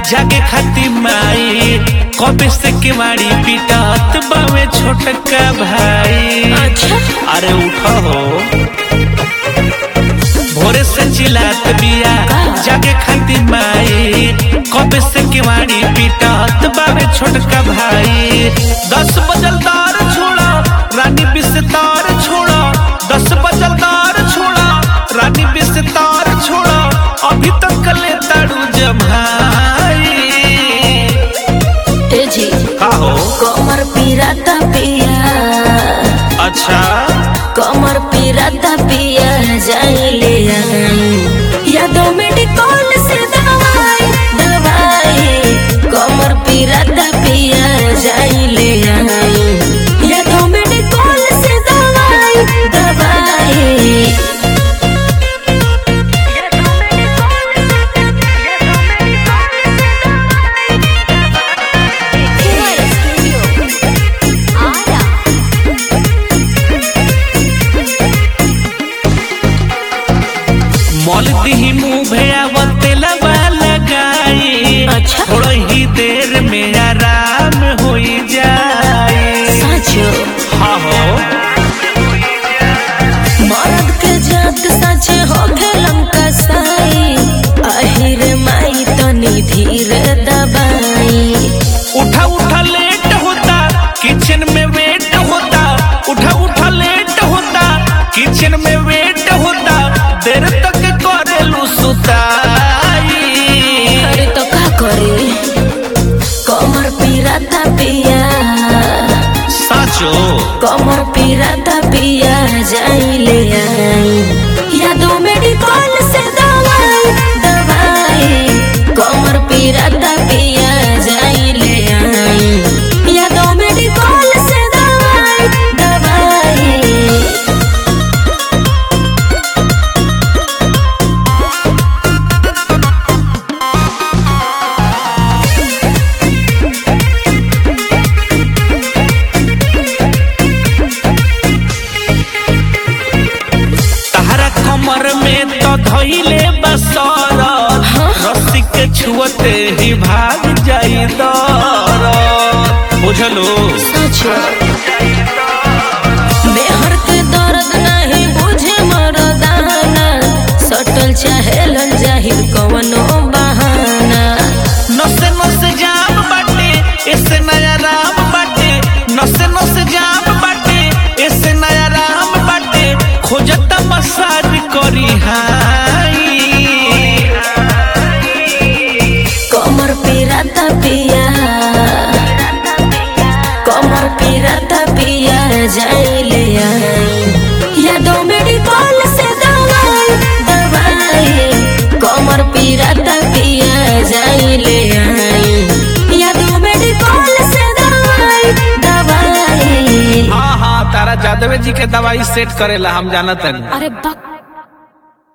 जागे खाती माई कबे से केवाड़ी पिटत बावे छोटका भाई अच्छा अरे उठो हो भोरे से चिल्लात बिया जागे खाती माई कबे से केवाड़ी पिटत बावे छोटका भाई दस बजल दार छोड़ा रानी बिस्तार छोड़ा दस बजल दार छोड़ा रानी बिस्तार छोड़ा अभी तक ले ताड़ू जमाई ए जी का हो कमर पिराता पिया अच्छा कमर पिराता पिया जाइले आई यादों में डिकॉल से दवाई दवाई कमर पिराता पिया जाइले आई यादों में डिकॉल से दवाई दवाई मॉल दी मुंह भेयावते लबा लगाई अच्छा। थोड़ा ही देर में आराम हो जाए साचो हाँ हो मर्द के जात सच हो खेलम कसाई अहिर माई तनी धीरे दबाई उठा उठा लेट होता किचन में वेट होता उठा उठा लेट होता किचन में वेट होता देर तक करेलू सुताई अरे तो का करे कमर पिराता पिया साचो कमर पिराता पिया जाइले आई यादों में डिकॉल से दवाई दवाई कमर पिराता पिया जाइले आई यादों में डिकॉल से दवाई दवाई तहरा कमर में तो धइले बसर रस्सी के छुअते ही भाग जाई दर बुझलो सचो बेहर के दर्द नहीं बुझे मरदाना सटल चाहेलन जाहिर कवनो बहाना नसे नसे जाम बाटे ऐसे नया राम बाटे नसे नसे जाम बाटे ऐसे नया राम बाटे खोजता मसाज करी हाई कमर पिराता पिया कमर पिराता पिया जाइले आई यादों में डिकॉल से दवाई दवाई कमर पिराता पिया जाइले आई यादों में डिकॉल से दवाई दवाई हाँ हाँ तारा जादव जी के दवाई सेट करेला हम जानत हनी अरे बक